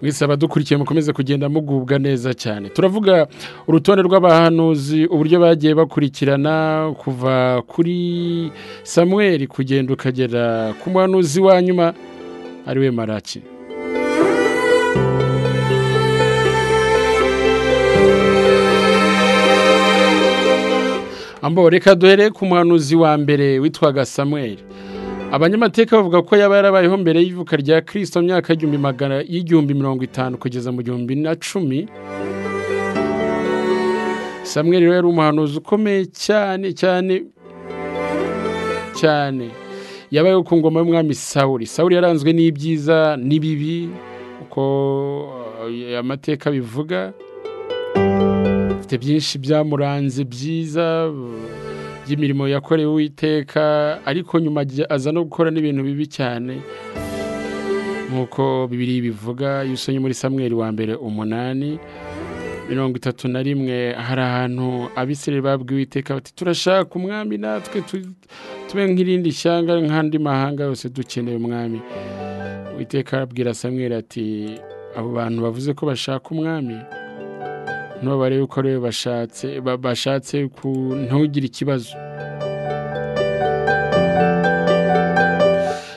mwese abadukurikiye mukomeze kugenda mugubwa neza cyane turavuga urutonde rw'abahanuzi uburyo bagiye bakurikirana kuva kuri samuweri kugenda ukagera ku muhanuzi wa nyuma ariwe maraki ambo reka duhere ku muhanuzi wa mbere witwaga samuweri abanyamateka bavuga ko yaba yarabayeho mbere y'ivuka rya kirisito myaka y'igihumbi mirongo itanu kugeza mu gihumbi na cumi samuweri rero yari umuhanuzi ukomeye cyane cyane cyane yabayeho ku ngoma y'umwami sawuri sawuri yaranzwe n'ibyiza n'ibibi uko amateka bivuga afite byinshi byamuranze byiza by'imirimo yakorewe uwiteka ariko nyuma aza no gukora n'ibintu bibi cyane nk'uko bibiri bivuga iyo usomye muri samweri wa mbere umunani mirongo itatu na rimwe hari ahantu abisire babwiye uwiteka bati turashaka umwami natwe tube nk'irindi shyanga nk'andi mahanga yose dukeneye umwami uwiteka arabwira samweri ati abo bantu bavuze ko bashaka umwami ntubabare yuko rero bashatse bashatse ntugire ikibazo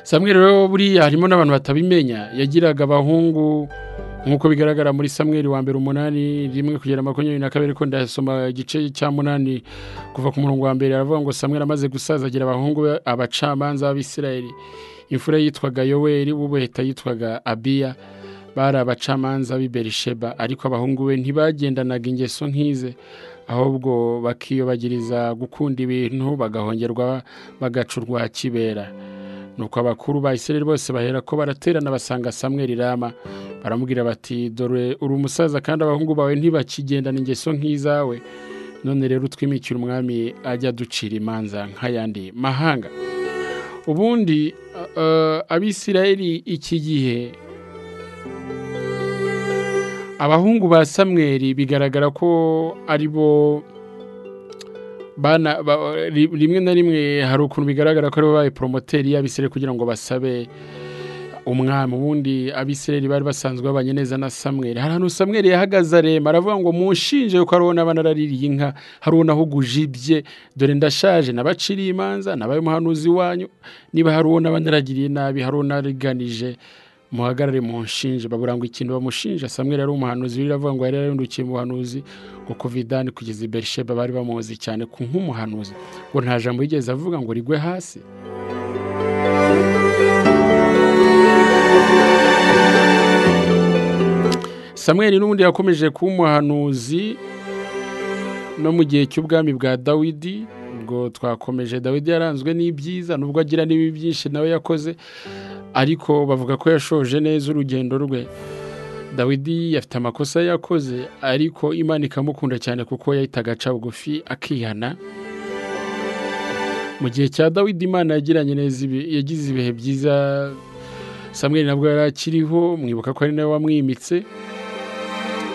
samweri rero buriya harimo n'abantu batabimenya yagiraga abahungu nk'uko bigaragara muri samweri wa mbere umunani rimwe kugera makumyabiri na kabiri ko ndasoma igice cya munani kuva ku murongo wa mbere aravuga ngo samweri amaze gusaza agira abahungu abacamanza b'abisirayeli imfura yitwaga yoweri w'ubuheta yitwaga abiya bari abacamanza b'iberisheba ariko abahungu be ntibagendanaga ingeso nk'ize ahubwo bakiyobagiriza gukunda ibintu bagahongerwa bagacurwa kibera nuko abakuru ba isirere bose bahera ko baraterana basanga samweri rama baramubwira bati dore uri umusaza kandi abahungu bawe ntibakigendana ingeso nk'izawe none rero utwimikira umwami ajya aducira imanza nk'ayandi mahanga ubundi abisirayeli iki gihe abahungu ba samweri bigaragara ko ari bo rimwe na rimwe hari ukuntu bigaragara ko aribo babaye poromoteri y'abisireri kugira ngo basabe umwami ubundi abisireri bari basanzwe babanye neza na samweri hari ahantu samweri yahagaze arema aravuga ngo mushinje ko hariho n'abanaraririye inka hariho n'ahuguje ibye dore ndashaje nabaciriye imanza nabaye umuhanuzi wanyu niba hariho n'abanaragiriye nabi hariho n'ariganije muhagarare mu nshinge babura ngo ikintu bamushinja samweri yari umuhanuzi biravuga ngo yari yarindukiye mu buhanuzi ngo kuva idani kugeza iberisheba bari bamuzi cyane ku nk'umuhanuzi ngo nta jambo yigeze avuga ngo rigwe hasi samweri n'ubundi yakomeje kuba umuhanuzi no mu gihe cy'ubwami bwa dawidi ubwo twakomeje dawidi yaranzwe n'ibyiza nubwo agira n'ibi byinshi nawe yakoze ariko bavuga ko yashoje neza urugendo rwe dawidi yafite amakosa yakoze ariko imana ikamukunda cyane kuko yahitaga aca bugufi akihana mu gihe cya dawidi imana yagiranye neza yagize ibihe byiza samweri nabwo yari akiriho mwibuka ko ari nawe wamwimitse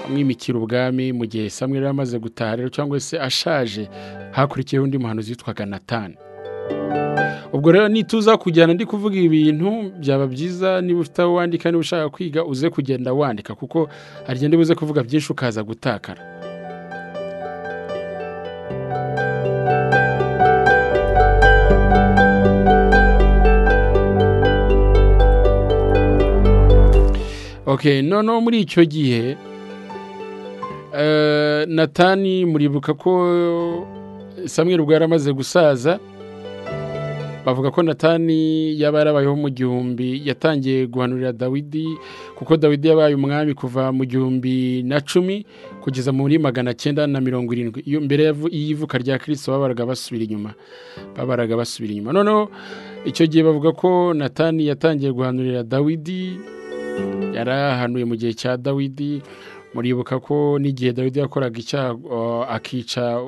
amwimikira ubwami mu gihe samweri yari amaze gutaha rero cyangwa se ashaje hakurikiyeho undi muhanuzi witwaga natani ubwo rero nituza kujyana ndi kuvuga ibintu byaba byiza niba ufite aho wandika niba ushaka kwiga uze kugenda wandika kuko hari igihe uze kuvuga byinshi ukaza gutakara ok noneho muri icyo gihe natani muribuka ko samweri ubwo yari amaze gusaza bavuga ko natani yaba yarabayeho mu gihumbi yatangiye guhanurira dawidi kuko dawidi yabaye umwami kuva mu gihumbi na cumi kugeza muri magana cyenda na mirongo irindwi iyo mbere y'ivuka rya kirisito babaraga basubira inyuma babaraga basubira inyuma noneho icyo gihe bavuga ko natani yatangiye guhanurira dawidi yarahanuye mu gihe cya dawidi muribuka ko n'igihe dawidi yakoraga icyaha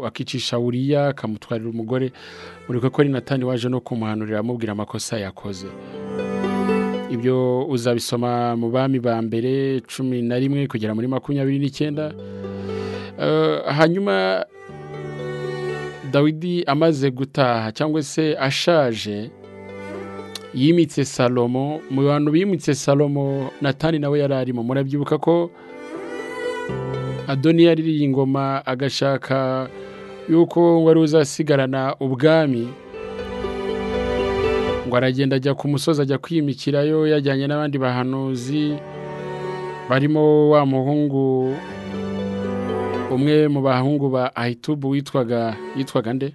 akicisha buriya akamutwarira umugore muribuka ko ari natani waje no kumuhanurira amubwira amakosa yakoze ibyo uzabisoma mu bami ba mbere cumi na rimwe kugera muri makumyabiri n'icyenda hanyuma dawidi amaze gutaha cyangwa se ashaje yimitse salomo mu bantu bimitse salomo natani nawe yari arimo murabyibuka ko adoni yaririye ingoma agashaka yuko wari uzasigarana ubwami ngo aragenda ajya ku musozi ajya kwimikirayo yajyanye n'abandi bahanuzi barimo wa muhungu umwe mu bahungu ba ahitubu witwaga yitwaga nde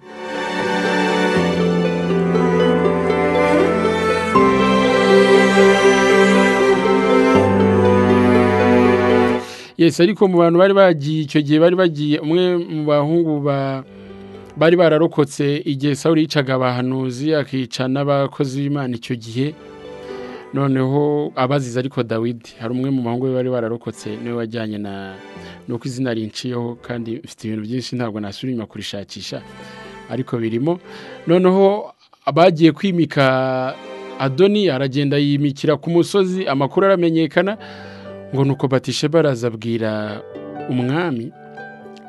yesi ariko mu bantu bari bagiye icyo gihe bari bagiye umwe mu bahungu ba bari bararokotse igihe sawuri yicaga abahanuzi akica n'abakozi b'imana icyo gihe noneho abazize ariko dawidi hari umwe mu bahungu be bari bararokotse niwe wajyanye na ni uko izina rinciyeho kandi mfite ibintu byinshi ntabwo nasubira inyuma kurishakisha ariko birimo noneho abagiye kwimika adoni aragenda yimikira ku musozi amakuru aramenyekana ngo ni uko batishe barazabwira umwami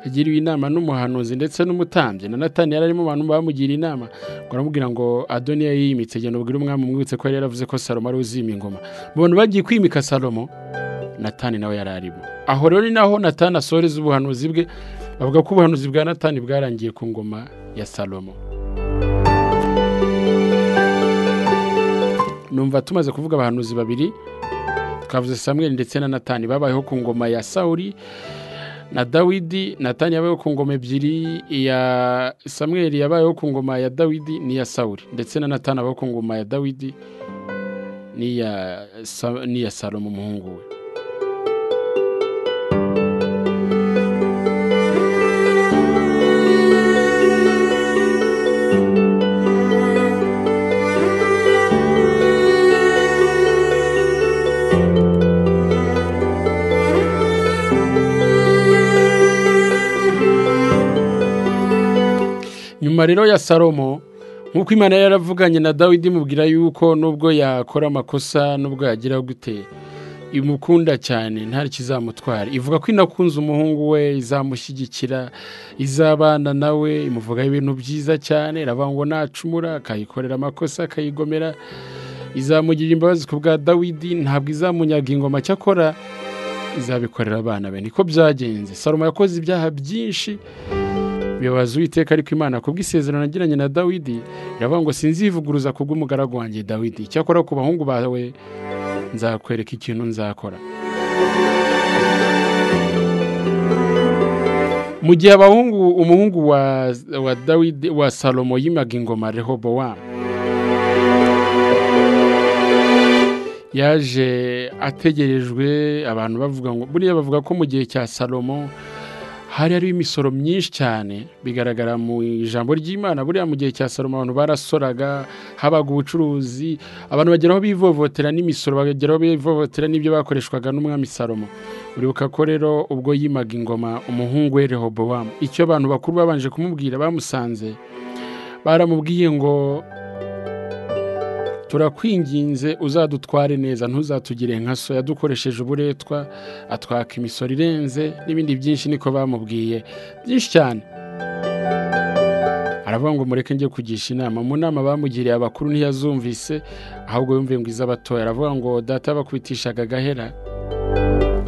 agiriwe inama n'umuhanuzi ndetse n'umutambyi na natani yari arimo abantu bamugira inama ngo aramubwira ngo adoniya yimitse genda ubwire umwami umwibutse ko yari yaravuze ko salomo ari uzima ingoma mu bantu bagiye kwimika salomo natani nawe yari arimo aho rero ni naho natani asoreza ubuhanuzi bwe bavuga ko ubuhanuzi bwa natani bwarangiye ku ngoma ya salomo numva tumaze kuvuga abahanuzi babiri twavuze samweli ndetse na natani babayeho ku ngoma ya sawuri na dawidi natani yabayeho ku ngoma ebyiri iya samweli yabayeho ku ngoma ya dawidi n'iya sawuri ndetse na natani abayeho ku ngoma ya dawidi n'iya salomo umuhungu we nyuma rero ya salomo nk'uko imana yaravuganye na dawidi imubwira yuko nubwo yakora amakosa nubwo yagira gute imukunda cyane nta kizamutwara ivuga ko inakunze umuhungu we izamushyigikira izabana nawe imuvugaho ibintu byiza cyane iravuga ngo nacumura akayikorera amakosa akayigomera izamugirira imbabazi ku bwa dawidi ntabwo izamunyaga ingoma cyakora izabikorera abana be niko byagenze salomo yakoze ibyaha byinshi bibabaza uwiteka ariko imana kubwo isezerano agiranye na dawidi iravuga ngo sinzivuguruza kubw'umugaragu wanjye dawidi icyakora ku bahungu bawe nzakwereka ikintu nzakora mu gihe abahungu umuhungu wa wa dawidi wa salomo yimaga ingoma rehobowamu yaje ategerejwe abantu bavuga ngo buriya bavuga ko mu gihe cya salomo hari hariho imisoro myinshi cyane bigaragara mu ijambo ry'imana buriya mu gihe cya salomo abantu barasoraga habaga ubucuruzi abantu bageraho bivovotera n'imisoro bageraho bivovotera n'ibyo bakoreshwaga n'umwami salomo uribuka ko rero ubwo yimaga ingoma umuhungu we rehobowamu icyo abantu bakuru babanje kumubwira bamusanze baramubwiye ngo turakwinginze uzadutware neza ntuzatugire nka so yadukoresheje uburetwa atwaka imisoro irenze n'ibindi byinshi niko bamubwiye byinshi cyane aravuga ngo mureke njye kugisha inama mu nama bamugiriye abakuru ntiyazumvise ahubwo yumviye ngo iz'abatoya aravuga ngo data yabakubitishaga agahera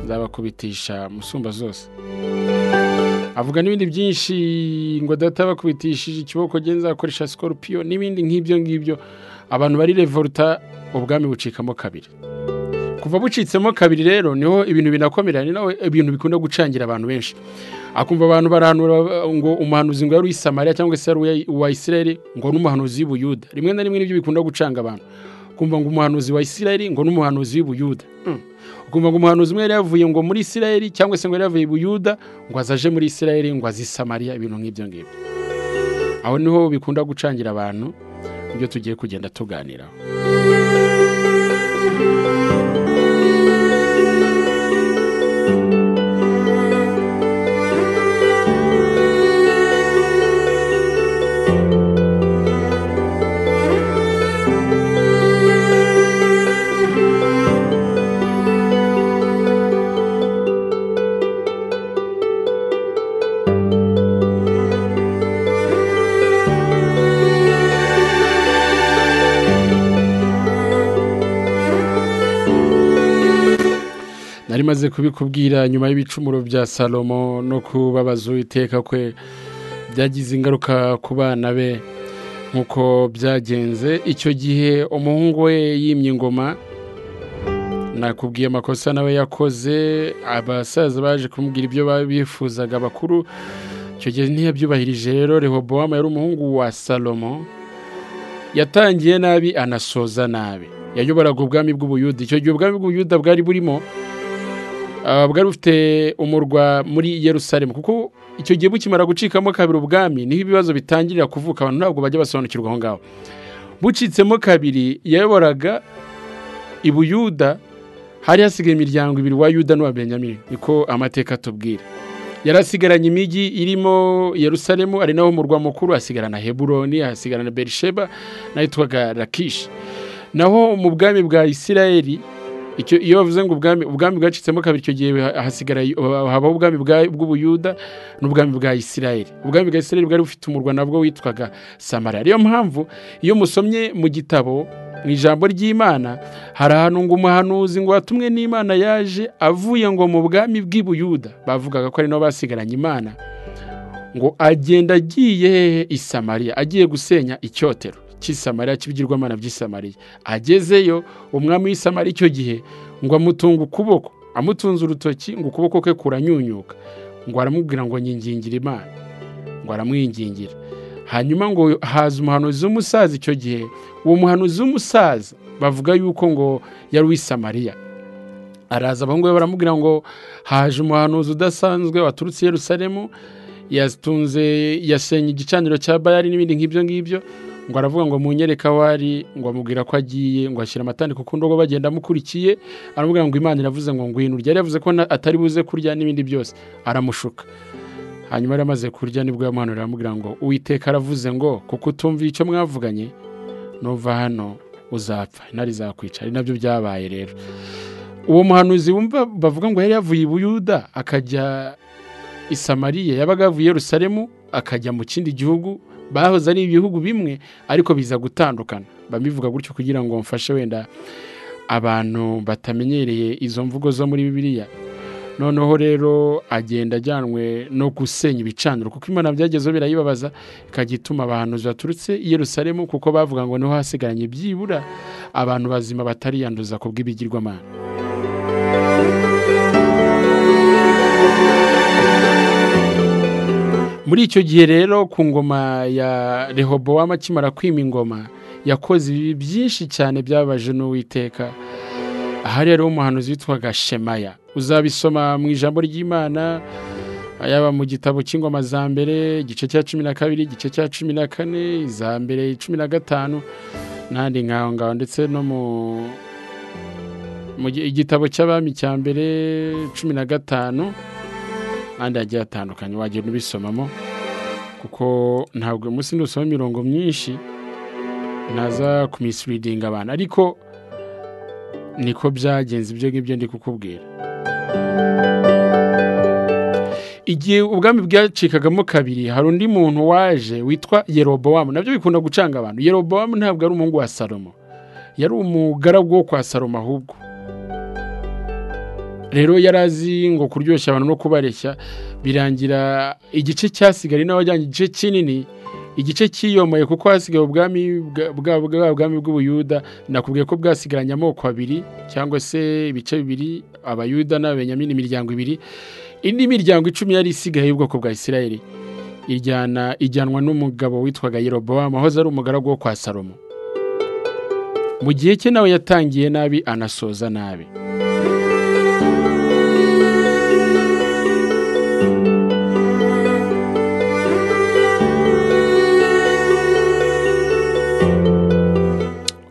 nzabakubitisha musumba zose avuga n'ibindi byinshi ngo data bakubitishije ikiboko genza akoresha sikorupiyo n'ibindi nk'ibyo ngibyo abantu bari revoluta ubwami bucikamo kabiri kuva bucitsemo kabiri rero niho ibintu binakomera ni nawe ibintu bikunda gucangira abantu benshi akumva abantu barahanura ngo umuhanuzi ngo yari uw'isamariya cyangwa se yari uwa isirayeli ngo n'umuhanuzi w'ubuyuda rimwe na rimwe nibyo bikunda gucanga abantu ukumva ngo umuhanuzi wa isirayeli ngo n'umuhanuzi w'ubuyuda ukumva ngo umuhanuzi umwe yari yavuye ngo muri isirayeli cyangwa se ngo yari yavuye i buyuda ngo azaje muri isirayeli ngo azi samariya ibintu nk'ibyo ngibyo aho niho bikunda gucangira abantu ibyo tugiye kugenda tuganiraho nari maze kubikubwira nyuma y'ibicumuro bya salomo no kubabaza iteka kwe byagize ingaruka ku bana be nk'uko byagenze icyo gihe umuhungu we yimye ingoma nakubwiye amakosa nawe yakoze abasaza baje kumubwira ibyo bifuzaga abakuru icyo gihe ntiyabyubahirije rero rehobowamu yari umuhungu wa salomo yatangiye nabi anasoza nabi yayoboraga ubwami bw'ubuyuda icyo gihe ubwami bw'ubuyuda bwari burimo bwari bufite umurwa muri Yerusalemu kuko icyo gihe bukimara gucikamo kabiri ubwami niho ibibazo bitangirira kuvuka abantu ntabwo bajya basobanukirwa aho ngaho bucitsemo kabiri yayoboraga ibuyuda hari hasigaye imiryango ibiri wa yuda n'uwa benyamini niko amateka atubwira yari asigaranye imijyi irimo Yerusalemu ari naho umurwa mukuru asigarana heburoni asigarana berisheba nayo yitwaga rakishi naho mu bwami bwa isirayeli iyo bavuze ngo ubwami bwacitsemo kabiri icyo gihe habaho ubwami bw'ubuyuda n'ubwami bwa isirayeli ubwami bwa isirayeli bwari bufite umurwa nabwo witwaga samara ariyo mpamvu iyo musomye mu gitabo mu ijambo ry'imana hari ahantu ngo umuhanuzi ngo watumwe n'imana yaje avuye ngo mu bwami bw'ibuyuda bavugaga ko ari nabo basigaranye imana ngo agenda agiye hehe isamariya agiye gusenya icyotero cy'isamariya cy'ibigirwamana by'isamariya agezeyo umwami w'isamariya icyo gihe ngo amutunge ukuboko amutunze urutoki ngo ukuboko kwe kuranyunyuka ngo aramubwira ngo nyingingira imana ngo aramwingingira hanyuma ngo haza umuhanuzi w'umusaza icyo gihe uwo muhanuzi w'umusaza bavuga yuko ngo yari uw'isamariya araza abahungu be baramubwira ngo haje umuhanuzi udasanzwe waturutse i Yerusalemu yatunze yasenye igicaniro cya bayari n'ibindi nk'ibyo ngibyo ngo aravuga ngo munyereka aho ari ngo amubwira ko agiye ngo ashyira amatandiko ku ndobo bagenda amukurikiye aramubwira ngo imana iravuze ngo ngwino urya yavuze ko atari buze kurya n'ibindi byose aramushuka hanyuma yari amaze kurya nibwo yamuhanurira aramubwira ngo uwiteka aravuze ngo kuko utumviye icyo mwavuganye nuva hano uzapfa intare izakwica ari nabyo byabaye rero uwo muhanuzi wumva bavuga ngo yari yavuye i buyuda akajya i samariya yabaga yavuye Yerusalemu akajya mu kindi gihugu bahoze ari ibihugu bimwe ariko biza gutandukana babivuga gutyo kugira ngo mfashe wenda abantu batamenyereye izo mvugo zo muri bibiliya noneho rero agenda ajyanwe no gusenya ibicaniro kuko imana byagezeho birayibabaza ikajya ituma abantu baturutse i Yerusalemu kuko bavuga ngo niho hasigaranye byibura abantu bazima batariyanduza ku bw'ibigirwamana muri icyo gihe rero ku ngoma ya rehobowamu akimara kwima ingoma yakoze ibi byinshi cyane byabaje n'uwiteka aha rero umuhanuzi witwaga shemaya uzabisoma mu ijambo ry'imana yaba mu gitabo cy'ingoma za mbere igice cya cumi na kabiri igice cya cumi na kane iza mbere cumi na gatanu n'ahandi nk'aho ngaho ndetse no mu igitabo cy'abami cya mbere cumi na gatanu kandi hagiye hatandukanye wagenda ubisomamo kuko ntabwo munsi ntusoma imirongo myinshi ntaza kumisiridinga abantu ariko niko byagenze ibyo ngibyo ndi kukubwira igihe ubwami bwacikagamo kabiri hari undi muntu waje witwa yerobowamu nabyo bikunda gucanga abantu yerobowamu ntabwo ari umuhungu wa salomo yari umugaragu wo kwa salomo ahubwo rero yari azi ngo kuryoshya abantu no kubareshya birangira igice cyasigaye nawe ajyanye igice kinini igice cyiyomoye kuko hasigaye ubwami bw'ubwami bw'ubuyuda nakubwiye ko bwasigaranye amoko abiri cyangwa se ibice bibiri abayuda n'abenyamini imiryango ibiri indi miryango icumi yari isigaye y'ubwoko bwa isirayeli ijyana ijyanwa n'umugabo witwaga yerobowamu wahoze ari umugaragu wo kwa salomo mu gihe cye nawe yatangiye nabi anasoza nabi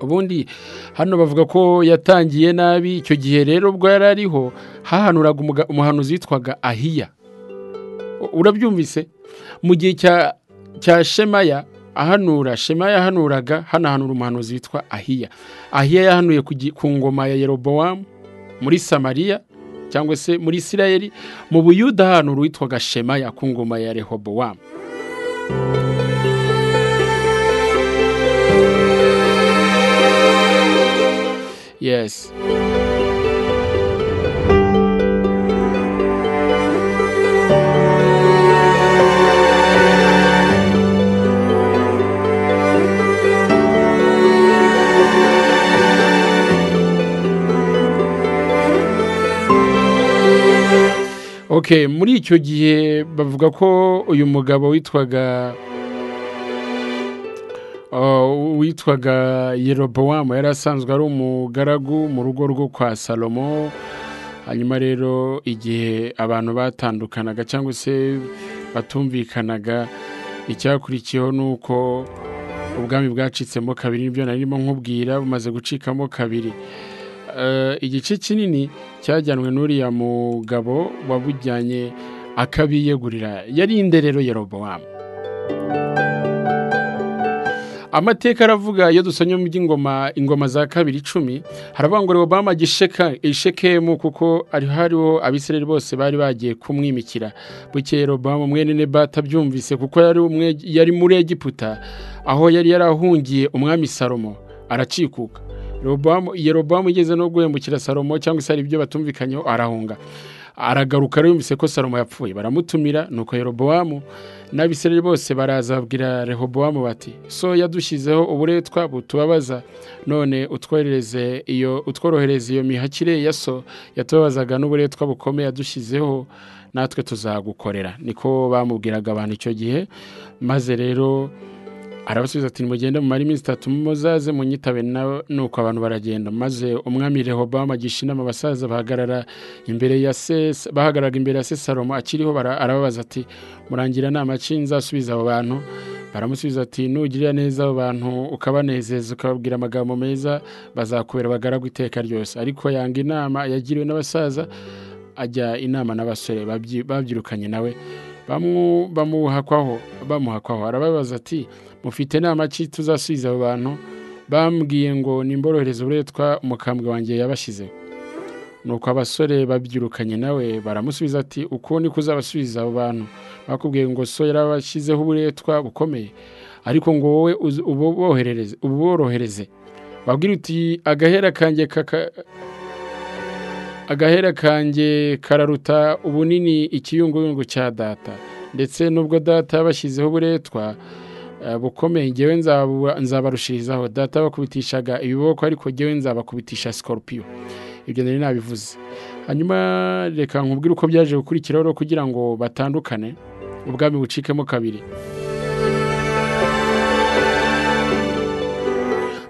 ubundi hano bavuga ko yatangiye nabi icyo gihe rero ubwo yari ariho hahanuraga umuhanuzi witwaga ahiya urabyumvise mu gihe cya shemaya ahanura shemaya yahanuraga hanahanura umuhanuzi witwa ahiya ahiya yahanuye ku ngoma ya yerobowamu muri samariya cyangwa se muri isirayeli mu buyuda ahanura witwaga shemaya ku ngoma ya rehobowamu yes ok muri icyo gihe bavuga ko uyu mugabo witwaga Uh, witwaga yerobowamu yari asanzwe ari umugaragu mu rugo rwo kwa salomo hanyuma rero igihe abantu batandukanaga cyangwa se batumvikanaga icyakurikiyeho ni uko ubwami bwacitsemo kabiri nibyo narimo nkubwira bumaze gucikamo kabiri Eh, igice kinini cyajyanwe n'uriya mugabo wabujyanye akabiyegurira yari inde rero yerobowamu amateka aravuga iyo dusomye mu by'ingoma ingoma za kabiri icumi haravuga ngo Rehobowamu agisheka ishekemu kuko ari hariho abisirayeli bose bari bagiye kumwimikira bukeye Rehobowamu mwene Nebata abyumvise kuko yari umwe yari muri Egiputa aho yari yarahungiye umwami Salomo aracikuka Rehobowamu Yerobowamu igeze no guhemukira Salomo cyangwa se hari ibyo batumvikanyeho arahunga aragaruka rero yumvise ko salomo yapfuye baramutumira nuko yerobowamu n'abisirayeli bose barazabwira rehobowamu bati so yadushyizeho uburetwa butubabaza none utwohereze iyo utworohereze iyo mihakire ya so yatubabazaga n'uburetwa bukomeye yadushyizeho natwe tuzagukorera niko bamubwiraga abantu icyo gihe maze rero arabasubiza ati nimugende mumare iminsi itatu muzaze munyitabe nawe nuko abantu baragenda maze umwami rehobowamu agisha inama abasaza bahagarara imbere ya se bahagararaga imbere ya se salomo akiriho bara- arababaza ati murangira nama ki nzasubiza abo bantu baramusubiza ati nugirira neza abo bantu ukabanezeza ukababwira amagambo meza bazakubera abagaragu iteka ryose ariko yanga inama yagiriwe n'abasaza ajya inama n'abasore babyi- babyirukanye nawe bamu- bamuhakwaho bamuhakwaho arababaza ati mufite nama ki tuzasubiza abo bantu bambwiye ngo nimborohereze uburetwa umukambwe wanjye yabashyizeho nuko abasore babyirukanye nawe baramusubiza ati uko niko uzabasubiza abo bantu bakubwiye ngo so yarabashyizeho uburetwa bukomeye ariko ngo wowe uzi- ububoherereze ububorohereze babwira uti agahera kanjye kaka agahera kanjye kararuta ubunini ikiyunguyungu cya data ndetse n'ubwo data yabashyizeho uburetwa eh, bukomeye ngewe nzabu- nzabarushirizaho data yabakubitishaga ibiboko ariko ngewe nzabakubitisha sikorupiyo ibyo nari nabivuze hanyuma reka nkubwire uko byaje gukurikiraho rero kugira ngo batandukane ubwami bucikemo kabiri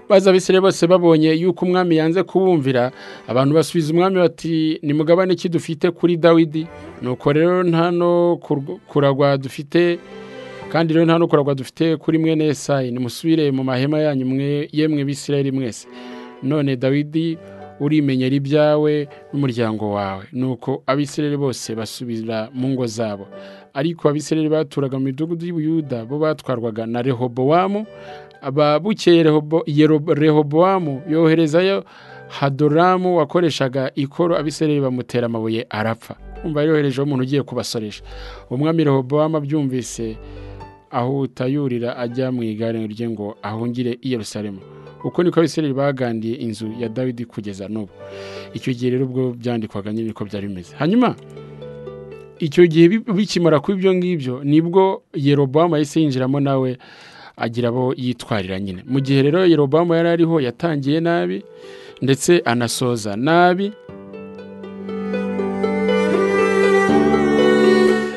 baza abisirayeli bose babonye yuko umwami yanze kubumvira abantu basubiza umwami bati nimugabane ki dufite kuri dawidi nuko rero nta no kurw- kuragwa dufite kandi rero nta no kuragwa dufite kuri mwene yesayi nimusubire mu mahema yanyu mwe yemwe bisirayeli mwese none dawidi urimenyera ibyawe n'umuryango wawe nuko abisirayeli bose basubira mu ngo zabo ariko abisirayeli baturaga mu midugudu y'ubuyuda bo batwarwaga na rehobowamu aba bukeye Rehobo- Yerob- rehobowamu yoherezayo hadoramu wakoreshaga ikoro abisirayeli bamutera amabuye arapfa umva yoherejeho umuntu ugiye kubasoresha umwami rehobowamu abyumvise ahuta yurira ajya mu igare rye ngo ahungire i yerusalemu uko niko abisirayeli bagandiye inzu ya dawidi kugeza n'ubu icyo gihe rero ubwo byandikwaga nyine ko byari bimeze hanyuma icyo gihe bi- bikimara kuba ibyo ngibyo nibwo yerobowamu yahise yinjiramo nawe agira abo yitwarira nyine mu gihe rero yerobowamu yari ariho yatangiye nabi ndetse anasoza nabi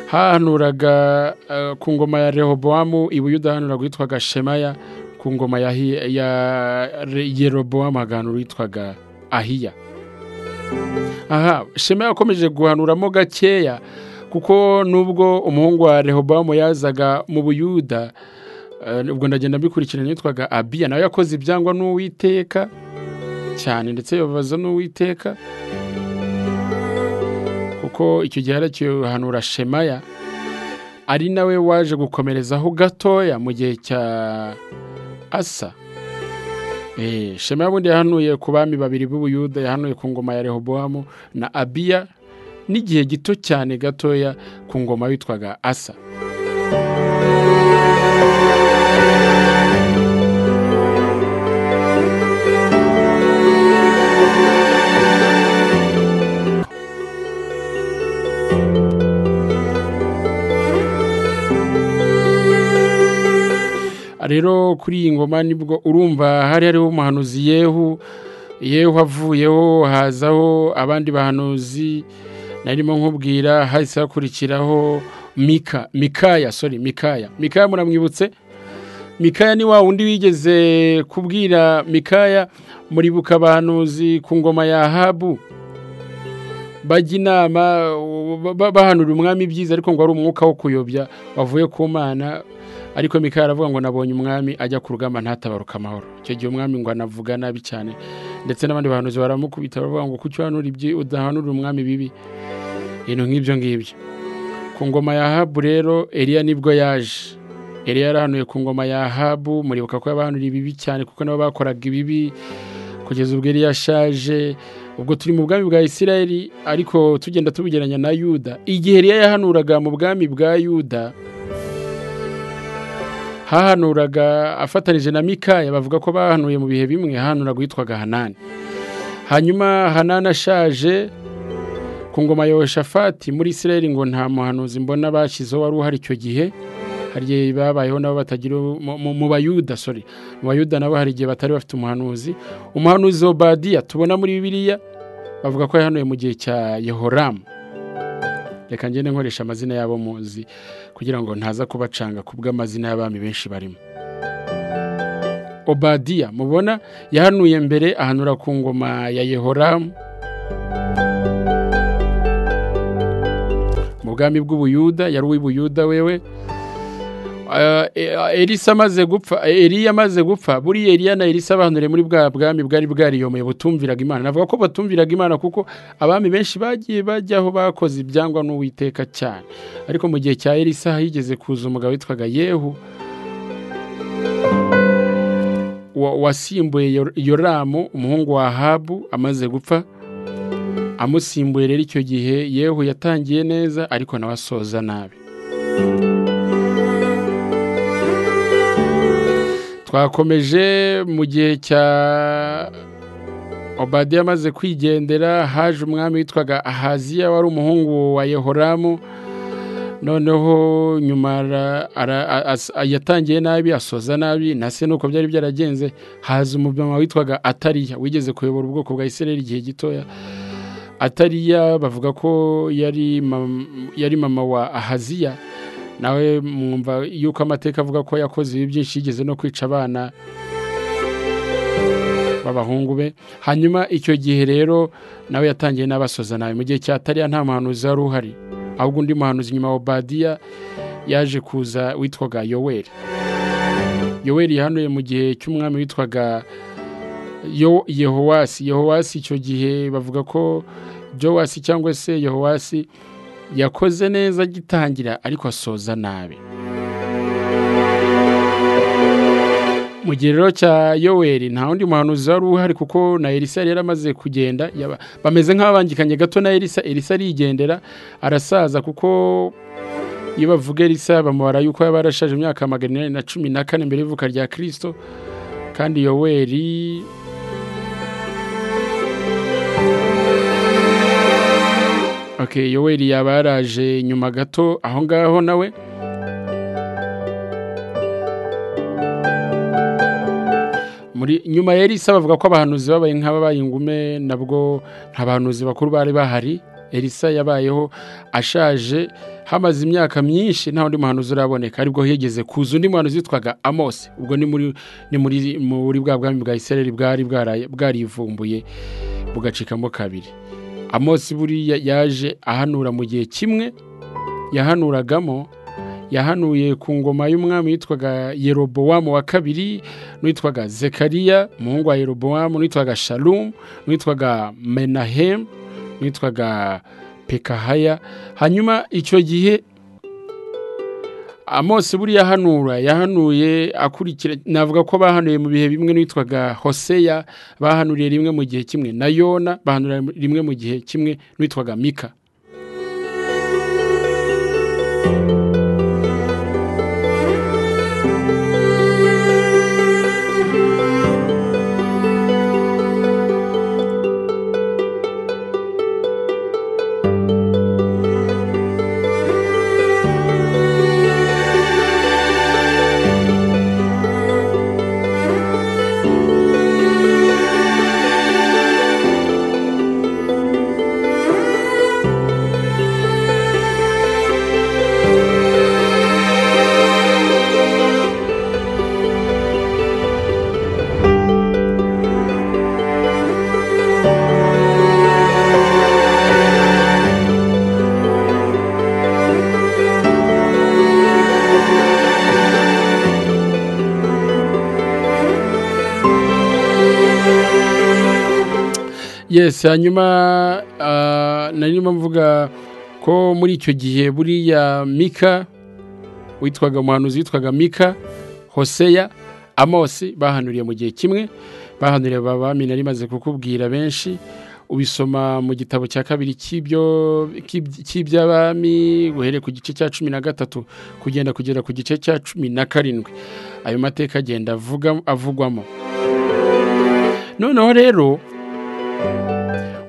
hahanuraga eh, ku ngoma ya rehobowamu i buyuda hahanuraga witwaga shemaya ku ngoma ya, Hi- ya Re- yerobowamu haganura witwaga ahiya aha shemaya akomeje guhanuramo gakeya kuko nubwo umuhungu wa rehobowamu yazaga mu buyuda eh, ubwo ndagenda mbikurikirana yitwaga abiya nawe yakoze ibyangwa n'uwiteka cyane ndetse yababaza n'uwiteka kuko icyo gihe arakihanura shemaya ari nawe waje gukomerezaho gatoya mu gihe cya asa Eh, shemaya bundi yahanuye ku bami babiri b'ubuyuda yahanuye ku ngoma ya rehobowamu na abiya n'igihe gito cyane gatoya ku ngoma witwaga asa rero kuri iyi ngoma nibwo urumva hari hariho umuhanuzi yehu yehu avuyeho hazaho abandi bahanuzi narimo nkubwira hahise hakurikiraho mika mikaya sorry mikaya mikaya muramwibutse mikaya ni wa wundi wigeze kubwira mikaya muribuka abahanuzi ku ngoma ya habu bajya inama ba- bahanura umwami ibyiza ariko ngo ari umwuka wo kuyobya wavuye ku mana ariko mikaya aravuga ngo nabonye umwami ajya ku rugamba ntatabaruka amahoro icyo gihe umwami ngo anavuga nabi cyane ndetse n'abandi bahanuzi baramukubita baravuga ngo kuki uhanura ibyi udahanura umwami bibi ibintu nk'ibyo ngibyo ku ngoma ya habu rero eliya nibwo yaje eliya yarahanuye ku ngoma ya habu muribuka ko yabahanuriye ibibi cyane kuko nabo bakoraga ibibi kugeza ubwo eliya ashaje ubwo turi mu bwami bwa isirayeli ariko tugenda tubigeranya na yuda igihe eliya yahanuraga mu bwami bwa yuda hahanuraga afatanije na mikaya bavuga ko bahanuye mu bihe bimwe hahanuraga uwitwaga hanani hanyuma hanani ashaje ku ngoma ya Yehoshafati muri isirayeli ngo nta muhanuzi mbona bashyizeho wari uhari icyo gihe hari igihe babayeho nabo batagira mu- mu- mu bayuda sorry mu bayuda nabo hari igihe batari bafite umuhanuzi umuhanuzi obadiya tubona muri bibiliya bavuga ko yahanuye mu gihe cya yehoramu reka ngende nkoresha amazina y'abo muzi kugira ngo ntaza kubacanga ku bw'amazina y'abami benshi barimo obadiya mubona yahanuye mbere ahanura ku ngoma ya yehoramu mu bwami bw'ubuyuda yari uw'ibuyuda wewe Eh, eh, elisa amaze gupfa eh, eliya amaze gupfa buriya eliya na elisa abanure muri bwa bwami bwari bwariyomoye butumviraga imana navuga ko batumviraga imana kuko abami benshi bagiye bajyaho bakoze ibyangwa n'uwiteka cyane ariko mu gihe cya elisa higeze kuza umugabo witwaga yehu wa- wasimbuye Yor- yoramu umuhungu wa ahabu amaze gupfa amusimbuye rero icyo gihe yehu yatangiye neza ariko nawe asoza nabi twakomeje mu gihe cya obadiya amaze kwigendera haje umwami witwaga ahaziya wari umuhungu wa yehoramu noneho nyuma ara- ara- a- as- yatangiye nabi asoza nabi na se nuko byari byaragenze haza umumama witwaga atariya wigeze kuyobora ubwoko bwa isirayeli igihe gitoya atariya bavuga ko yari mam- yari mama wa ahaziya nawe mwumva yuko amateka avuga ko yakoze ibi byinshi yigeze no kwica abana b'abahungu be hanyuma icyo gihe rero nawe yatangiye n'abasoza nawe mu gihe cya tariya nta muhanuzi wari uhari ahubwo undi muhanuzi nyuma wa badiya yaje kuza witwaga yoweri yoweri yahanuye mu gihe cy'umwami witwaga Yo- yehowasi yehowasi icyo gihe bavuga ko jowasi cyangwa se yehowasi yakoze neza agitangira ariko asoza nabi mu gihe rero cya yoweri nta wundi muhanuzi wari uhari kuko na elisa yari yaramaze kugenda yaba- bameze nk'ababangikanye gato na elisa elisa arigendera arasaza kuko iyo bavuga elisa bamubara yuko yaba yarashaje imyaka magana inani na cumi na kane mbere y'ivuka rya kirisito kandi yoweri okay, yoweri yaba yaraje nyuma gato aho ngaho nawe muri nyuma ya elisa bavuga ko abahanuzi babaye nk'ababaye ingume nabwo nta bahanuzi bakuru bari bahari elisa yabayeho ashaje hamaze imyaka myinshi nta wundi muhanuzi uraboneka aribwo higeze kuza undi muhanuzi witwaga amosi ubwo ni muri ni muri muri bwa bwami bwa isirayeli bwari bwara- bwarivumbuye bugacikamo kabiri amosi buriya yaje ahanura mu gihe kimwe yahanuragamo yahanuye ku ngoma y'umwami witwaga yerobowamu wa kabiri n'uwitwaga zekariya umuhungu wa yerobowamu n'uwitwaga shalumu n'uwitwaga menahemu n'uwitwaga pekahaya hanyuma icyo gihe amosi buriya ahanura yahanuye akurikira navuga ko bahanuye mu bihe bimwe n'uwitwaga hoseya bahanuriye rimwe mu gihe kimwe na yona bahanuriye rimwe mu gihe kimwe n'uwitwaga mika yesi hanyuma narimo mvuga ko muri icyo gihe buriya mika witwaga umuhanuzi witwaga mika hoseya amosi bahanuriye mu gihe kimwe bahanuriye abami nari maze kukubwira benshi ubisoma mu gitabo cya kabiri cy'iby'abami uhereye ku gice cya cumi na gatatu kugenda kugera ku gice cya cumi na karindwi ayo mateka agenda avugwamo noneho rero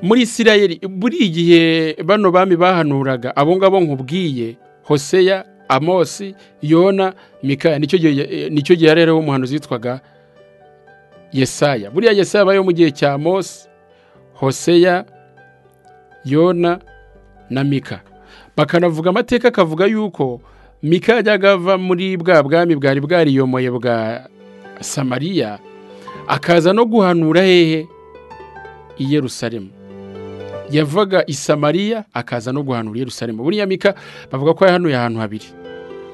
muri isirayeli buri igihe bano bami bahanuraga abo ngabo nkubwiye hoseya amosi yona mikaya nicyo gihe rero umuhanuzi witwaga yesaya buriya yesaya abayeho mu gihe cya amosi hoseya yona na mika bakanavuga amateka akavuga yuko mika yajyaga ava muri bwa bwami bwari bwariyomoye bwa samariya akaza no guhanura hehe i Yerusalemu yavaga i Samariya akaza no guhanura i Yerusalemu buriya mika bavuga ko yahanuye ahantu habiri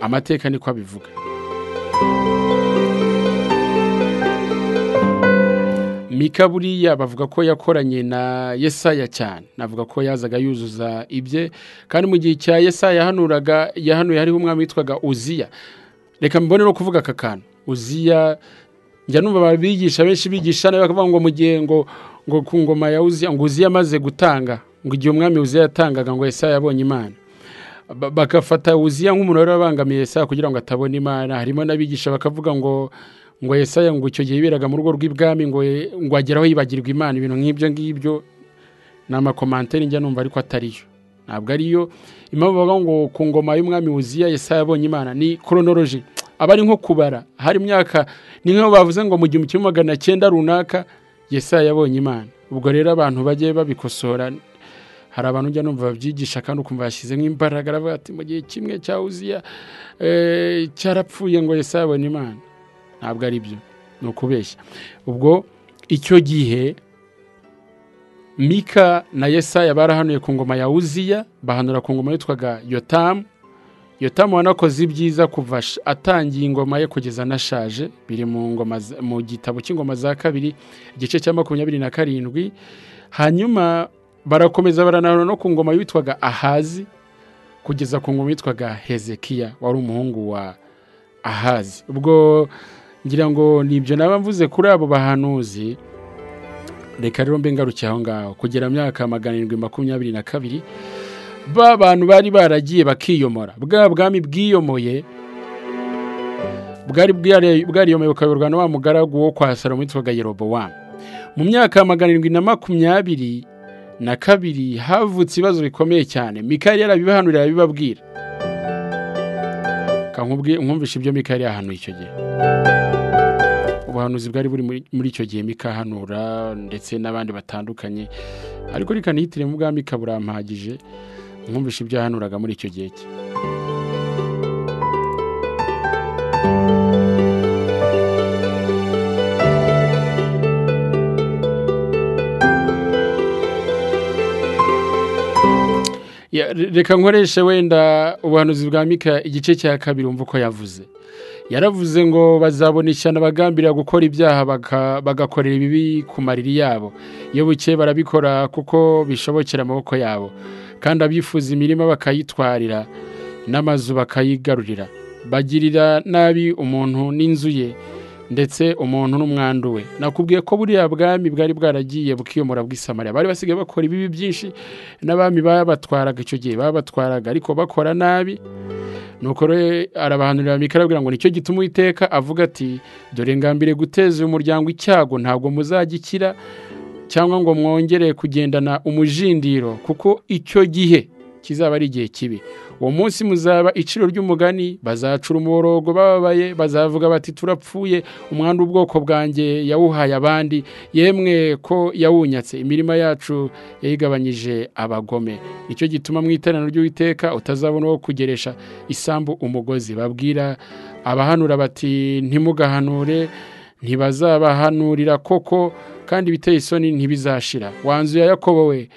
amateka niko abivuga mika buriya bavuga ko yakoranye na yesaya cyane navuga ko yazaga yuzuza ibye kandi mu gihe cya yesaya yahanuraga yahanuye hariho umwami witwaga uziya reka mbone no kuvuga aka kantu uziya njya numva babigisha benshi bigisha nawe bakavuga ngo mu gihe ngo ngo ku ngoma ya uziya ngo uziya amaze gutanga ngo igihe umwami uziya yatangaga ngo yesaya yabonye imana bagafata uziya nk'umuntu wari wabangamiye yesaya kugira ngo atabona imana harimo n'abigisha bakavuga ngo ngo yesaya ngo icyo gihe yiberaga mu rugo rw'ibwami ngo ageraho yibagirwa imana ibintu nk'ibyo ngibyo ni amakomantere njya numva ariko atariyo ntabwo ariyo impamvu bavuga ngo ku ngoma y'umwami uziya yesaya yabonye imana ni koronoloji aba ari nko kubara hari imyaka ni nk'aho bavuze ngo mu gihumbi kimwe magana cyenda runaka yesaya yabonye imana ubwo rero abantu bajye babikosora hari abantu ujya numva babyigisha kandi ukumva yashyizemo imbaraga aravuga ati mu gihe kimwe cya uziya cyarapfuye ngo yesaya yabonye imana ntabwo ari byo ni ukubeshya ubwo icyo gihe mika na yesaya barahanuye ku ngoma ya uziya bahanura ku ngoma yitwaga yotamu yotamu wanakoze ibyiza kuva atangiye ingoma ye kugeza anashaje biri mu gitabo cy'ingoma za kabiri igice cya makumyabiri na karindwi hanyuma barakomeza baranahura no ku ngoma yitwaga ahazi kugeza ku ngoma yitwaga hezekiya wari umuhungu wa ahazi ubwo ngira ngo ni ibyo naba mvuze kuri abo bahanuzi reka rero mbe ngarukiye aho ngaho kugera myaka magana arindwi makumyabiri na kabiri ba bantu bari baragiye bakiyomora bwa bwami bwiyomoye bwari bwariyomoye bukayoborwa na wa mugaragu wo kwa salomo witwaga yerobowamu mu myaka magana arindwi na makumyabiri na kabiri havutse ibibazo bikomeye cyane mikari yarabibahanurira arabibabwira nkumvishe ibyo mikari yahanuye icyo gihe ubuhanuzi bwari buri muri icyo gihe mikahanura ndetse n'abandi batandukanye ariko reka nihitiremo ubwami kaburampagije nkumvishe ibyo yahanuraga muri icyo gihe cye reka nkoreshe wenda ubuhanuzi bwa mika igice cya kabiri umva uko yavuze yaravuze ngo bazabona ishyano bagambirira gukora ibyaha bagakorera ibibi ku mariri yabo iyo buke barabikora kuko bishobokera amaboko yabo kandi abifuza imirima bakayitwarira n'amazu bakayigarurira bagirira nabi umuntu n'inzu ye ndetse umuntu n'umwandu we nakubwiye ko buriya bwami bwari bwaragiye bukiyomora bw'isamariya bari basigaye bakora ibibi byinshi n'abami babatwaraga icyo gihe babatwaraga ariko bakora nabi nuko arabahanurira mikarabwira ngo nicyo gituma uwiteka avuga ati dore ngambire guteza uyu muryango icyago ntabwo muzagikira cyangwa ngo mwongere kugendana umujindiro kuko icyo gihe kizaba ari igihe kibi uwo munsi muzaba iciro ry'umugani bazacura umuborogo bababaye bazavuga bati turapfuye umwanda ubwoko bwanjye yawuhaye abandi yemwe ko yawunyatse imirima yacu yayigabanyije abagome nicyo gituma mu iteraniro ry'uwiteka utazabona uwo kugeresha isambu umugozi babwira abahanura bati ntimugahanure ntibazabahanurira koko kandi ibiteye isoni ntibizashira wanzuye yakobo we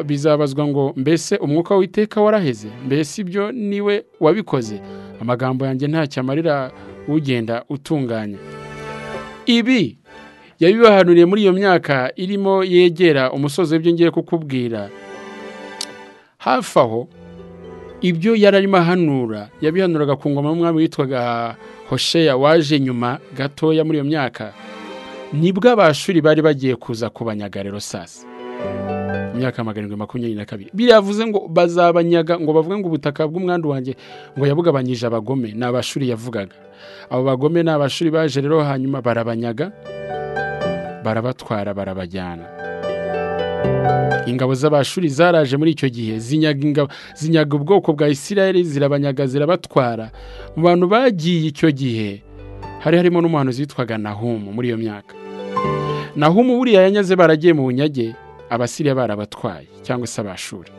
bizabazwa ngo mbese umwuka w'iteka waraheze mbese ibyo niwe wabikoze amagambo yanjye ntacyo amarira ugenda utunganya ibi yabibahanuriye muri iyo myaka irimo yegera umusozi w'ibyo ngiye kukubwira hafi aho ibyo yari arimo ahanura yabihanuraga ku ngoma y'umwami witwaga hosheya waje nyuma gatoya muri iyo myaka nibwo abashuri bari bagiye kuza kubanyaga rero sasa imyaka magana makumyabiri na kabiri biravuze ngo bazabanyaga ngo bavuge ngo ubutaka bw'umwandu wanjye ngo yabugabanyije abagome ni abashuri yavugaga abo bagome ni abashuri baje rero hanyuma barabanyaga barabatwara barabajyana ingabo z'abashuri zaraje muri icyo gihe zinyaga ubwoko bwa isirayeli zirabanyaga zirabatwara mu bantu bagiye icyo gihe hari harimo n'umuhanuzi witwaga nahumu muri iyo myaka nahumu buriya yanyaze baragiye mu bunyage abasiriya barabatwaye cyangwa se abashuri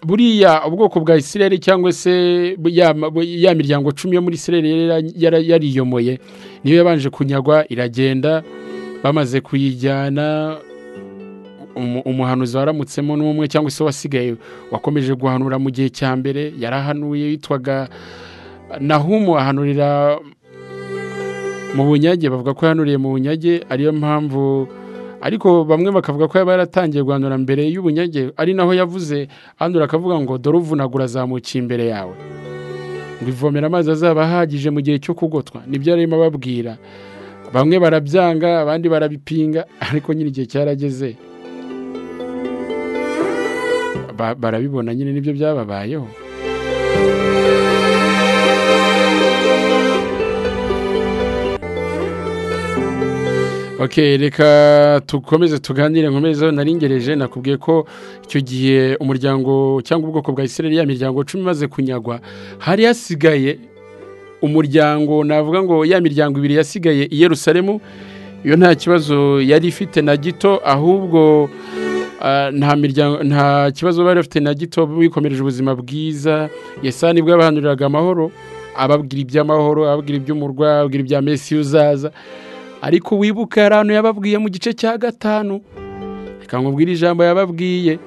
buriya ubwoko bwa isirere cyangwa se ya miryango cumi yo muri isirere yariyomoye niyo yabanje kunyagwa iragenda bamaze kuyijyana umuhanuzi waramutsemo n'umwe cyangwa se wasigaye wakomeje guhanura mu gihe cya mbere yarahanuye witwaga nahumu ahanurira mu bunyage bavuga ko yahanuriye mu bunyage ariyo mpamvu ariko bamwe bakavuga ko yaba yaratangiye guhanura mbere y'ubunyage ari naho yavuze ahandura akavuga ngo dore uvunagura azamukiye imbere yawe ngo ivomera amazi azaba ahagije mu gihe cyo kugotwa nibyo arimo ababwira bamwe barabyanga abandi barabipinga ariko nyine igihe cyarageze barabibona nyine nibyo byababayeho ok reka dukomeze tuganire nkomezo naringereje nakubwiye ko icyo gihe umuryango cyangwa ubwoko bwa isirere ya miryango cumi imaze kunyagwa hari hasigaye umuryango navuga ngo ya miryango ibiri yasigaye i Yerusalemu iyo nta kibazo yari ifite na gito ahubwo nta miryango nta kibazo bari bafite na gito bikomereje ubuzima bwiza yesa nibwo yabahanuriraga amahoro ababwira iby'amahoro ababwira iby'umurwa ababwira ibya mesi uzaza ariko wibuka hari ahantu yababwiye mu gice cya gatanu reka nkubwire ijambo yababwiye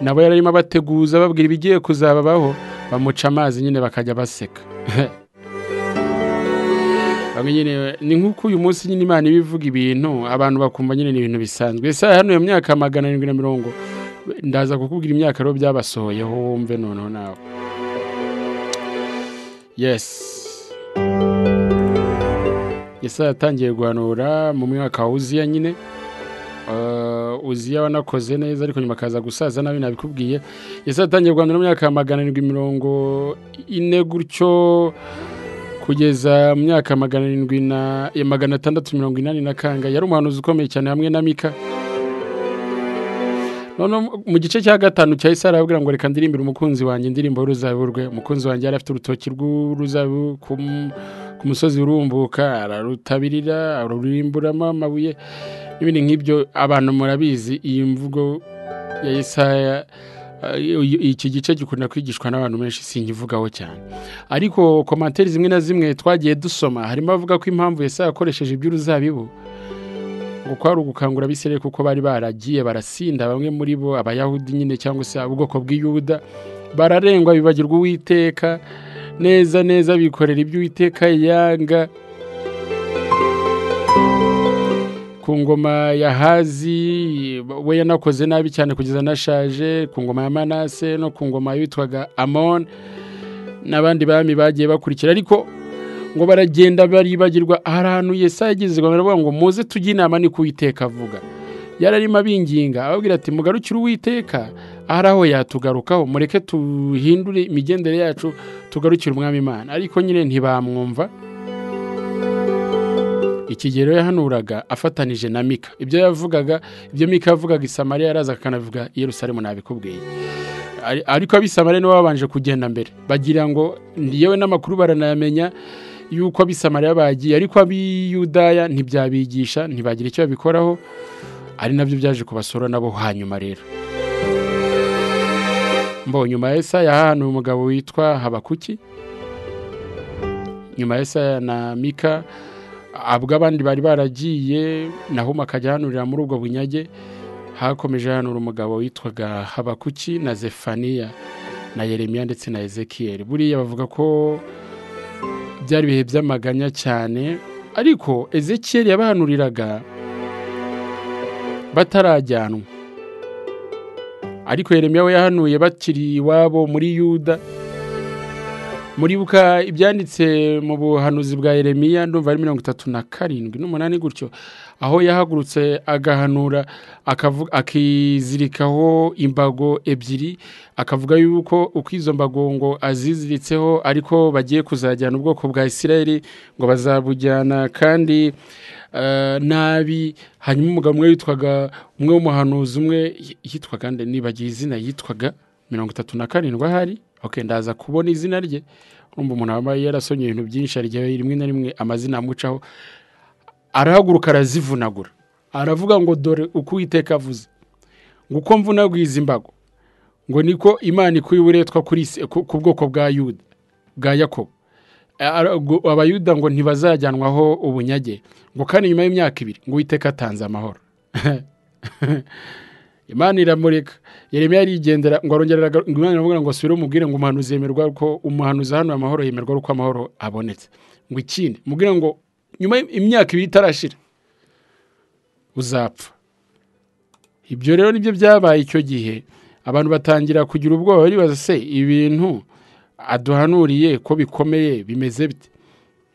nabo yari arimo abateguza ababwira ibigiye kuzababaho bamuca amazi nyine bakajya baseka ni nk'uko uyu munsi nyine imana iba ivuga ibintu abantu bakumva nyine ni ibintu bisanzwe ese hano iyo myaka magana arindwi na mirongo ndaza kukubwira imyaka rero byabasohoyeho wumve noneho nawe yesi ese yatangiye guhanura mu mwaka wa uziya nyine uziya wanakoze neza ariko nyuma akaza gusaza nabi nabikubwiye ese yatangiye guhanura mu myaka magana arindwi mirongo ine gutyo kugeza mu myaka magana arindwi na magana atandatu mirongo inani na kanga yari umuhanuzi ukomeye cyane hamwe na mika noneho mu gice cya gatanu cya isara arababwira ngo reka ndirimbire umukunzi wanjye indirimbo y'uruzabibu rwe umukunzi wanjye yari afite urutoki rw'uruzabibu ku musozi urumbuka ararutabirira aruririmburamo amabuye n'ibindi nk'ibyo abantu murabizi iyi mvugo ya isaya iki gice gikunda kwigishwa n'abantu benshi singivugaho cyane ariko komantere zimwe na zimwe twagiye dusoma harimo abavuga ko impamvu yese yakoresheje iby'uruzabibu ngo kwari ugukangura abisirere kuko bari baragiye barasinda bamwe muri bo abayahudi nyine cyangwa se ubwoko bw'iyuda bararengwa bibagirwa uwiteka neza neza bikorera iby'uwiteka yanga ku ngoma ya hazi we yanakoze nabi cyane kugeza anashaje ku ngoma ya manase no ku ngoma yitwaga amon n'abandi bami bagiye bakurikira ariko ngo baragenda baribagirwa hari ahantu yesa yageze baravuga ngo muze tujye inama ni kuwiteka avuga yari arimo abinginga ababwira ati mugarukire uwiteka hari aho yatugarukaho mureke tuhindure imigendere yacu tugarukire umwami imana ariko nyine ntibamwumva ikigero yahanuraga afatanije na mika ibyo yavugaga ibyo mika yavugaga isamariya yaraza akanavuga Yerusalemu nabikubwiye ariko abisamariya nibo babanje kugenda mbere bagira ngo yewe n'amakuru baranayamenya yuko abisamariya bagiye ariko abiyudaya ntibyabigisha ntibagira icyo babikoraho ari nabyo byaje kubasura nabo hanyuma rero mbo nyuma ya esa yahahanuye umugabo witwa habakuki nyuma ya esa na mika abwo abandi bari baragiye naho ahanurira muri ubwo bunyage hakomeje hanura umugabo witwaga habakuki na zefaniya na yeremiya ndetse na ezekiyeli buriya bavuga ko byari ibihe by'amaganya cyane ariko ezekiyeli yabahanuriraga batarajyanwa ariko yeremiya we yahanuye bakiri iwabo muri yuda muribuka ibyanditse mu buhanuzi bwa Yeremiya ndumva ari mirongo itatu na karindwi n'umunani gutyo aho yahagurutse agahanura akizirikaho imbago ebyiri akavuga yuko uko izo mbago ngo aziziritseho ariko bagiye kuzajyana ubwoko bwa Isirayeli ngo bazabujyana kandi nabi hanyuma umugabo umwe witwaga umwe w'umuhanuzi umwe yitwaga nibagiye izina yitwaga mirongo itatu na karindwi ahari ok ndaza kubona izina rye urumva umuntu wambaye yarasonye ibintu byinshi hari igihe rimwe na rimwe amazina amucaho arahaguruka arazivunagura aravuga ngo dore uko uwiteka avuze ngo uko mvunaguye izi mbago ngo niko imana ikwiye uburetwa ku bwoko bwa yuda bwa yakobo abayuda ngo ntibazajyanwaho ubunyage ngo kandi nyuma y'imyaka ibiri ngo uwiteka atanze amahoro imana iramureka yeremiya yarigendera ngo arongera imana iramubwira ngo asubire umubwire ngo umuhanuzi yemerwa ko umuhanuzi hano amahoro yemerwa uko amahoro abonetse ngo ikindi mubwire ngo nyuma imyaka ibiri itarashira uzapfa ibyo rero nibyo byabaye icyo gihe abantu batangira kugira ubwoba bibaza se ibintu aduhanuriye ko bikomeye bimeze bite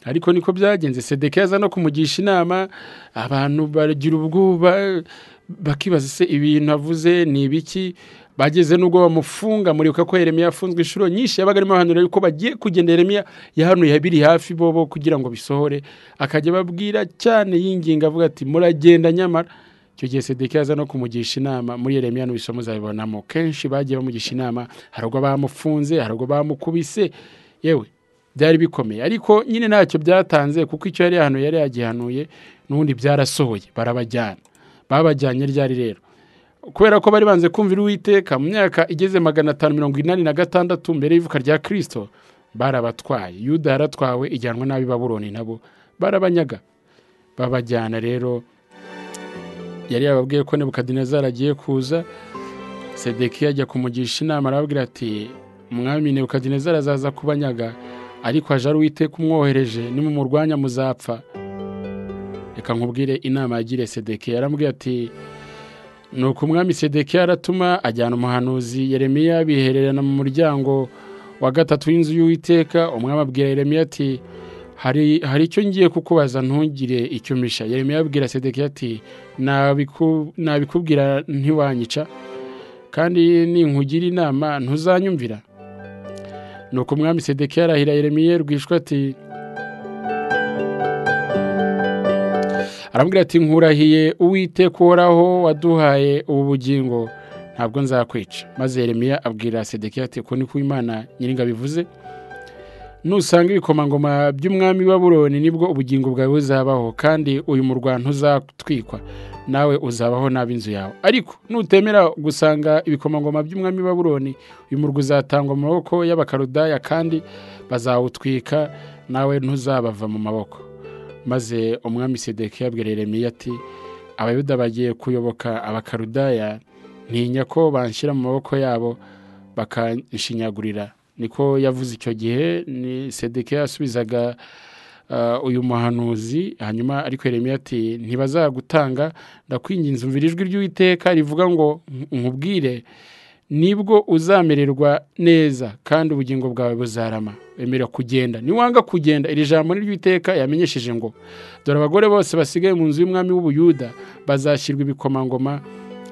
ariko niko byagenze sedeke yaza no kumugisha inama abantu bagira ubwoba bakibaza se ibintu avuze ni ibiki bageze n'ubwo bamufunga muribuka ko Yeremiya yafunzwe inshuro nyinshi yabaga arimo ahanura yuko bagiye kugenda Yeremiya yahanuye biri hafi bobo kugira ngo bisohore akajya ababwira cyane yinginga avuga ati muragenda nyamara icyo gihe sedeke yaza no kumugisha inama muri Yeremiya n'ibisho muzabibonamo kenshi bagiye bamugisha inama hari ubwo bamufunze hari ubwo bamukubise yewe byari bikomeye ariko nyine ntacyo byatanze kuko icyo yari yahanuye yari yagihanuye n'ubundi byarasohoye barabajyana babajyanye ryari rero kubera ko bari banze kumvira uwiteka mu myaka igeze magana atanu mirongo inani na gatandatu mbere y'ivuka rya kirisito barabatwaye yuda yaratwawe ijyanwa n'abi baburoni nabo barabanyaga babajyana rero yari yababwiye ko nebukadinezari agiye kuza sedekiya ajya kumugisha inama arababwira ati mwami nebukadinezari azaza kubanyaga ariko haje ari uwiteka umwohereje nimumurwanya muzapfa reka nkubwire inama yagiriye sedekiya yarambwiye ati ni umwami sedekiya aratuma ajyana umuhanuzi yeremiya bihererana mu muryango wa gatatu w'inzu y'uwiteka umwami abwira yeremiya ati hari icyo ngiye kukubaza ntugire icyo misha yeremiya abwira sedekiya ati nabikubwira ntiwanyica kandi ninkugira inama ntuzanyumvira ni umwami sedekiya arahira yeremiya rwishwa ati arambwira ati nkurahiye uwiteka uhoraho waduhaye ubu bugingo ntabwo nzakwica maze Yeremiya abwira sedekiya ati ko niko imana nyiringabo ivuze nusanga ibikomangoma by'umwami w'aburoni nibwo ubugingo bwawe buzabaho kandi uyu murwa ntuzatwikwa nawe uzabaho nabi inzu yawe ariko nutemera gusanga ibikomangoma by'umwami w'aburoni uyu murwa uzatangwa mu maboko y'abakarudaya kandi bazawutwika nawe ntuzabava mu maboko maze umwami sedeke yabwira Yeremiya ati abayuda bagiye kuyoboka abakarudaya ntinya ko banshyira mu maboko yabo bakanshinyagurira niko yavuze icyo gihe ni sedeke yasubizaga uyu muhanuzi hanyuma ariko Yeremiya ati ntibazagutanga ndakwinginze umvira ijwi ry'uwiteka rivuga ngo nkubwire nibwo uzamererwa neza kandi ubugingo bwawe buzarama wemera kugenda niwanga kugenda iri jambo ry'iteka yamenyesheje ngo dore abagore bose basigaye mu nzu y'umwami w'ubuyuda bazashyirwa ibikomangoma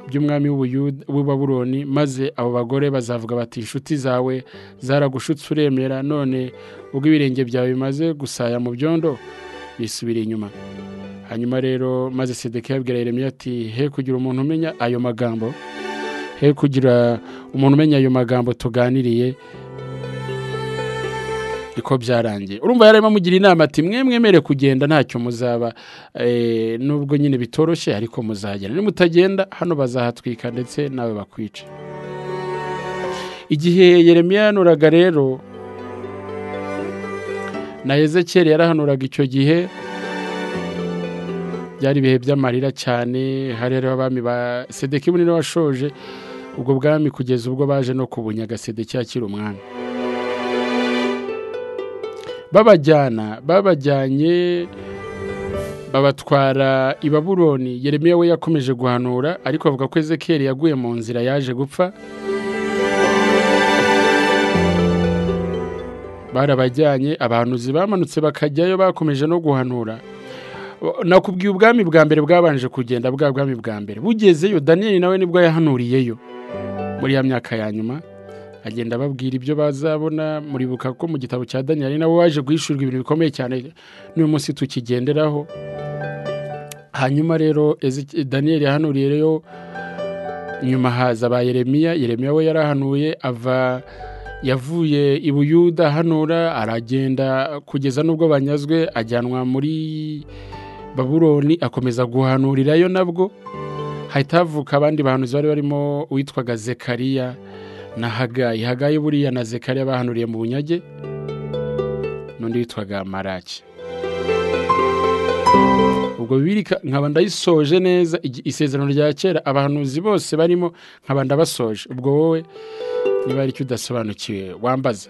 by'umwami w'ububuroni maze abo bagore bazavuga bati inshuti zawe zaragushutse uremera none ubwo ibirenge byawe bimaze gusaya mu byondo bisubira inyuma hanyuma rero maze sedeke yabwira Yeremiya ati he kugira umuntu umenya ayo magambo he kugira umuntu umenya ayo magambo tuganiriye niko byarangiye urumva yarimo amugira inama ati mwe mwemere kugenda ntacyo muzaba nubwo nyine bitoroshye ariko muzagenda nimutagenda hano bazahatwika ndetse nawe bakwica igihe Yeremiya yanuraga rero na Ezekiel yarahanuraga icyo gihe byari ibihe by'amarira cyane hari hariho abami ba sedeki bunini washoje ubwo bwami kugeza ubwo baje no kubunyaga sedeki akiri umwami babajyana babajyanye babatwara i baburoni yeremiya we yakomeje guhanura ariko avuga ko ezekiyeri yaguye mu nzira yaje gupfa barabajyanye abahanuzi bamanutse bakajyayo bakomeje no guhanura nakubwiye ubwami bwa mbere bwabanje kugenda bwa bwami bwa mbere bugezeyo daniyeli nawe nibwo yahanuriyeyo muri ya myaka ya nyuma agenda ababwira ibyo bazabona muribuka ko mu gitabo cya daniyeli nawe waje guhishurirwa ibintu bikomeye cyane n'uyu munsi tukigenderaho hanyuma rero daniyeli yahanuriye rero nyuma haza ba yeremiya yeremiya we yarahanuye ava yavuye i buyuda hanura aragenda kugeza n'ubwo banyazwe ajyanwa muri baburoni akomeza guhanurirayo nabwo hahita havuka abandi bantu bari barimo uwitwaga zekariya na hagayi hagayi buriya na zekariya bahanuriye mu bunyage n'undi witwaga marake ubwo bibiri nkaba ndayisoje neza isezerano rya kera abahanuzi bose barimo nkaba ndabasoje ubwo wowe niba hari icyo udasobanukiwe wambaza